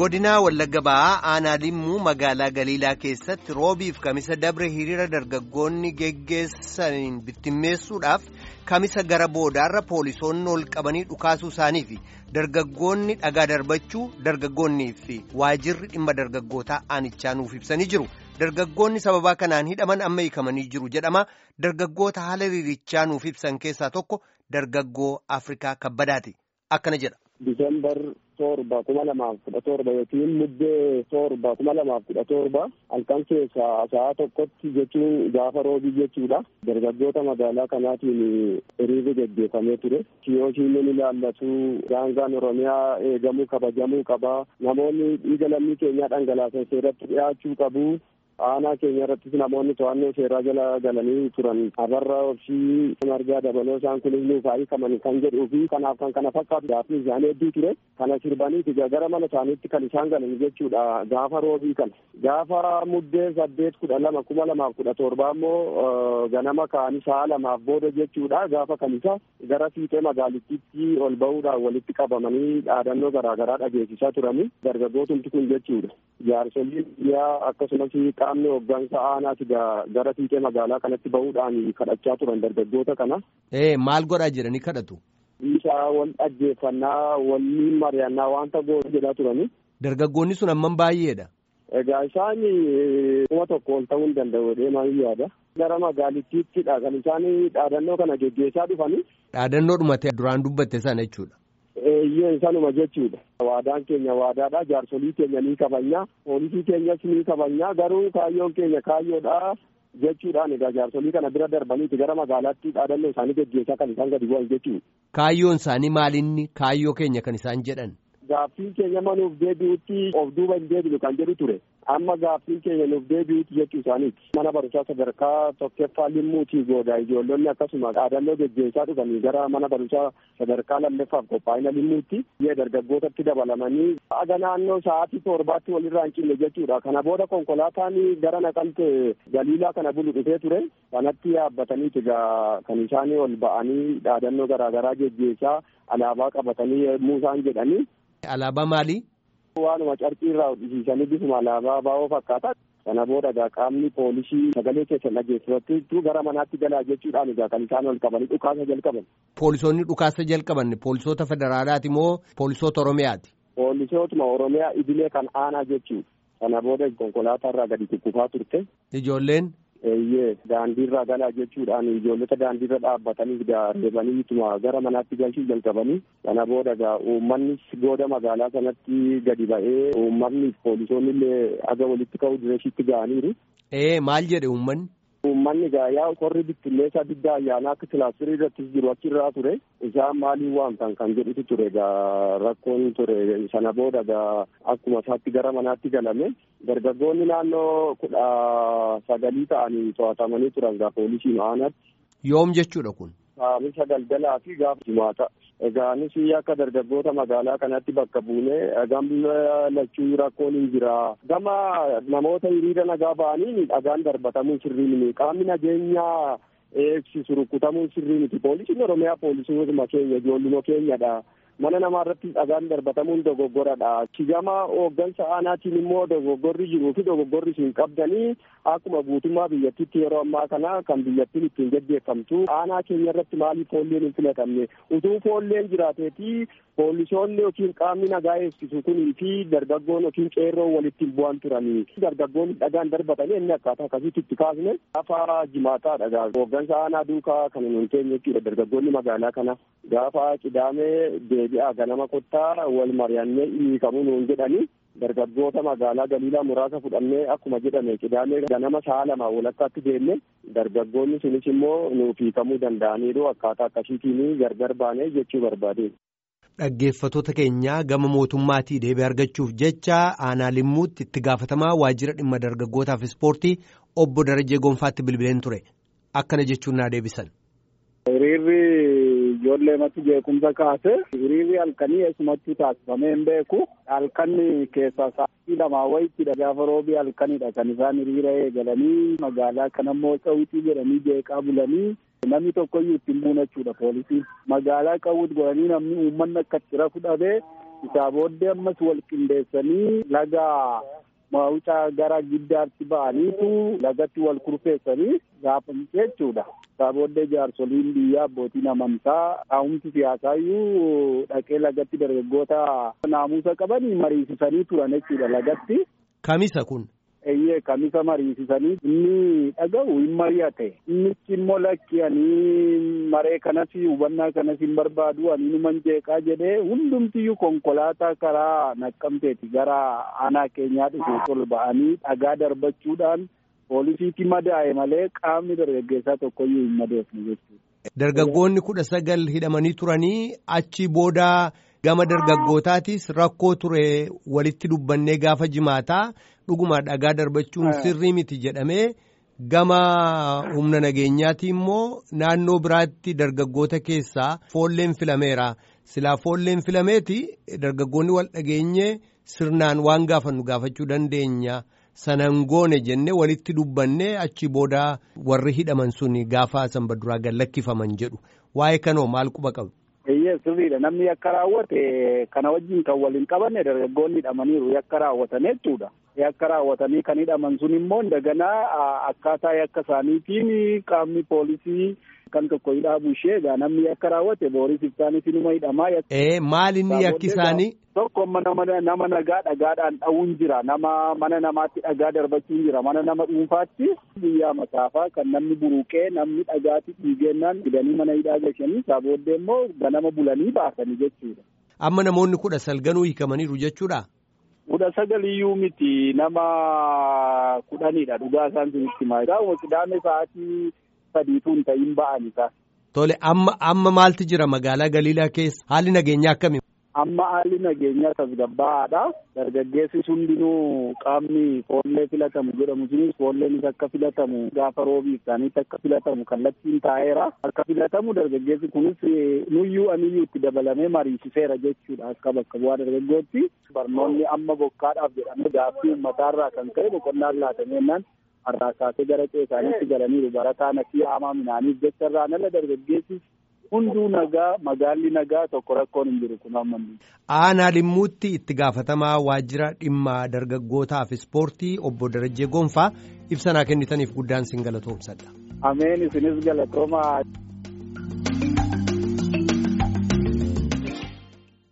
godinaa wallagga ba'aa aanaa limmuu magaalaa galiilaa keessatti roobiif kamisa dabre hiriira dargaggoonni geggeessaniin bittimmeessuudhaaf kamisa gara boodaarra poolisoonni ol qabanii dhukaasuu isaanii fi dargaggoonni dhagaa darbachuu dargaggoonnii fi waajirri dhimma dargaggootaa aanichaa nuuf ibsanii jiru dargaggoonni sababaa kanaan hidhaman amma hiikamanii jiru jedhama dargaggoota haala hiriirichaa nuuf ibsan keessaa tokko dargaggoo afrikaa kabbadaati akkana jedha. Disembar torba kuma lamaaf kudha torba yookiin muddee torba kuma lamaaf kudha torba halkan keessaa sa'a tokkotti jechuun gaafa roobii jechuudha. Dargaggoota magaalaa kanaatiin hiriirri gaggeeffamee ture. Kiyooshiin ni ilaallatu daangaan Oromiyaa eegamuu kabajamuu qaba. Namoonni dhiiga lammii keenyaa dhangalaasan seeratti dhiyaachuu qabu. aanaa keenya irrattis namoonni to'annoo seeraa jala galanii turan abarra obsii margaa dabaloo isaan kunis nuuf hiikaman kan jedhuu fi kanaaf kan kana fakkaatu gaaffii isaanii hedduu ture kana sirbaniiti gara mana isaaniitti kan isaan galan jechuudha gaafa roobii kana gaafa muddee saddeet kudha lama kuma lamaaf kudha torba immoo ganama ka'anii sa'a lamaaf booda jechuudha gaafa kamisa gara fiixee magaalittiitti ol ba'uudhaan walitti qabamanii dhaadannoo garaagaraa dhageessisaa turanii dargaggootumti kun jechuudha jaarsoliin biyyaa akkasumas qaamni hoggansa aanaati gara fiixee magaalaa kanatti bahuudhaan kadhachaa turan dargaggoota kana. Ee maal godhaa jedhanii kadhatu? Isaa wal dhaggeeffannaa waliin mari'annaa wanta goota jedhaa turani. Dargaggoonni sun amman baay'eedha. Egaa isaan kuma tokko ol ta'uu hin danda'u deemaa yaada. Gara magaalittiittidha kan isaan dhaadannoo kana geggeessaa dhufani. Dhaadannoo dhumate duraan dubbatte sana jechuudha. Eeyyee sanuma jechuudha. Waadaan keenya waadaadha. Jaarsolii keenya ni kabanya. Poolisii keenyas ni kabanya. Garuu kaayyoon keenya kaayyoodha. Jechuudhaan egaa jaarsolii kana bira darbaniiti gara magaalaatti dhaadannoo isaanii geggeessaa kan isaan gadi bu'an jechuudha. Kaayyoon isaanii maalinni kaayyoo keenya kan isaan jedhan? Gaaffiin keenya manuuf deebi'utti of duuba hin deebinu kan jedhu ture. Amma gaaffiin keenya nuuf deebi'utti jechuu isaaniiti. Mana barumsaa sadarkaa tokkoffaa limmuutii goodaa ijoollonni akkasuma dhaadannoo geggeessaa dhufanii gara mana barumsaa sadarkaa lammaffaaf qophaa'ina limmuutti yee dargaggootatti dabalamanii aga naannoo sa'aatii torbaatti walirraa hin cinne jechuudha. Kana booda konkolaataan gara naqamte galiilaa kana bulu dhufee ture. Kanatti yaabbataniiti egaa kan isaanii ol ba'anii dhaadannoo garaagaraa geggeessaa alaabaa qabatanii yommuu isaan jedhanii. Alaabaa maalii? Waanuma carqii irraa hodhisiisanii bifuma alaabaa baa'oo fakkaata. Kana booda egaa qaamni poolisii sagalee keessan dhageessifattu gara manaatti galaa jechuudhaan egaa kan isaan ol qabanii dhukaasa jalqaban. Poolisoonni dhukaasa jalqaban poolisoota federaalaati moo poolisoota Oromiyaati? Poolisootuma Oromiyaa idilee kan aanaa jechuudha. Kana booda konkolaataa irraa gadi kukkufaa turte. Ijoolleen? Eeyyee daandiirraa galaa jechuudhaan ijoollota daandiirra dhaabbatanii reebaniituma gara manaatti galchuu jalqabanii kana booda egaa uummannis gooda magaalaa sanatti gadi ba'ee uummanni poolisoonni illee aga walitti ka'uu direeshitti ga'aniiru. Ee maal jedhe uummanni? Uummanni gaa'yaa qorri bittinneessaa diddaa ayyaanaa akka kilaastirii irrattis jiru achirraa ture isaan maaliin waamtan kan jedhutu ture egaa rakkoon ture sana booda egaa akkuma isaatti gara manaatti galame dargaggoonni naannoo kudha sagalii ta'anii to'atamanii turan egaa poolisiin aanatti. Yoom jechuudha kun? Saamisa galgalaa fi gaafa jimaata. Egaa nus akka dargaggoota magaalaa kanatti bakka buunee gama lachuu rakkoon hin jira. Gama namoota hiriira nagaa ba'anii dhagaan darbatamuun sirrii miti. Qaamni nageenyaa eegsisu rukutamuun sirrii miti. Poolisiin Oromiyaa poolisiinuma keenya ijoolluma keenyadha. Mana namaa irratti dhagaan darbatamuun dogoggoradha. Gama hooggansa aanaatiin immoo dogoggorri jiruu fi dogoggorri isin qabdanii akkuma guutummaa biyyattiitti yeroo ammaa kana kan biyyattiin ittiin gaggeeffamtu aanaa keenya irratti maaliif foolleen hin filatamne utuu foolleen jiraateeti poolisoonni yookiin qaamni nagaa eegsisu kunii fi dargaggoon yookiin qeerroon walitti hin bu'an turanii dargaggoonni dhagaan darbatanii inni akkaataa akkasitti itti kaasne gaafa jimaataadha gaa hooggansa aanaa duukaa kan hin teenye jechuudha dargaggoonni magaalaa kana gaafa qidaamee deebi'aa ganama kottaa wal mari'annee hiikamuu nuun jedhanii dargaggoota magaalaa galiilaa muraasa fudhannee akkuma jedhame qidaamee ganama sa'a lama walakkaatti deemne dargaggoonni sunis immoo nuuf hiikamuu danda'aniiru akkaataa akkasiitiin gargar baanee jechuu barbaade. Dhaggeeffattoota keenyaa gama mootummaatii deebii argachuuf jecha aanaa limmuutti itti gaafatamaa waajjira dhimma dargaggootaaf ispoortii obbo Darajee Gonfaatti bilbileen ture akkana jechuun naa deebisan. Hiriirri ijoollee matti jeequmsa kaase hiriirri halkanii eessumatti taasifamee hin beeku halkanni keessaa sa'aatii lamaa wayittidha gaafa roobii halkanidha kan isaan hiriira eegalanii magaalaa kanammoo cawwitii jedhanii jeeqaa bulanii namni tokkoyyuu ittiin buune jechuudha poolisiin magaalaa qawwit godhanii namni uummanni akka itti rafu dhabee isaa booddee ammas wal qindeessanii laga mawucaa gara giddaatti ba'aniitu lagatti wal kurfeessanii gaafa jechuudha. Isaa booddee jaarsoliin biyyaa abbootiin amantaa taa'umti siyaasaayyuu dhaqee lagatti dargaggoota naamusa qabanii mariisisanii turan jechuudha lagatti. Kamisa kun. Eeyyee kamisa mariisisanii inni dhaga'u hin mari'ate innichi immoo lakki ani maree kanas hubannaa kanas hin barbaadu ani numan jeeqaa jedhee hundumtiyyuu konkolaataa karaa naqqamteeti gara aanaa keenyaa dhufu ol ba'anii dhagaa darbachuudhaan poolisiitti madaa'e malee qaamni dargaggeessaa tokkoyyuu hin madoofne jechuudha. Dargaggoonni kudha sagal hidhamanii turanii achi booda gama dargaggootaatis rakkoo ture walitti dubbannee gaafa jimaataa dhuguma dhagaa darbachuun sirrii miti jedhamee gama humna nageenyaati immoo naannoo biraatti dargaggoota keessaa foolleen filameera silaa foolleen filameeti dargaggoonni wal dhageenye sirnaan waan gaafannu gaafachuu dandeenya. sanan goone jenne walitti dubbanne achi booda warri hidhaman sun gaafa sanbaduraa gallakkifaman jedhu waa'ee kanoo maal quba qabu. Eeyyee sirriidha namni yakka raawwate kana wajjin kan waliin qabanne dargaggoonni hidhamaniiru yakka raawwatan jechuudha. Yakka raawwatanii kan hidhaman sun immoo daganaa akkaataa yakka isaaniitiin qaamni poolisii kan tokko hidhaabu ishee egaa namni yakka raawwate booris ibsaanis inuma hidhamaa. Ee maal inni yakki isaanii? Tokko nama nagaa dhagaadhaan dha'uun jira nama mana namaatti dhagaa darbachuun jira mana nama dhuunfaatti guyyaa masaafaa kan namni buruqee namni dhagaatti dhiigennaan fidanii mana hidhaa gashanii isaa booddee immoo ganama bulanii baasanii jechuudha. Amma namoonni kudha sagalganuu hiikamaniiru jechuudha. kudha sagaliyyuu miti nama kudhanidha dhugaa isaan sunitti himaa. Gaa'uma qidaame sa'aatii sadiitu hin ta'in ba'an isaa. Tole amma amma maaltu jira magaalaa Galiilaa keessa haalli nageenyaa akkami? Amma haalli nageenyaa tasgabbaa'aadha. Dargaggeessi hundinuu qaamni foollee filatamu jedhamu sunis foolleenis akka filatamu gaafa roobii isaaniitti akka filatamu kallattiin taa'eera. Akka filatamu dargaggeessi kunis nuyyuu aniyyuu itti dabalamee mariisiseera jechuudha akka bakka bu'aa dargaggootti. Barnoonni amma bokkaadhaaf jedhamee gaaffii uummataarraa kan ka'e boqonnaan laatameenyaan har'aa kaasee gara ceesaaniitti galaniiru barataan asii haamaa minaaniif jecha irraan ala dargaggeessis hunduu nagaa magaalli nagaa tokko rakkoon hin jiru kun amma. Aanaa dhimmuutti itti gaafatamaa waajjira dhimma dargaggootaaf ispoortii obbo Darajjee Gonfaa ibsa naa kennitaniif guddaan sin galatoomsadha. Ameen isinis galatoomaa.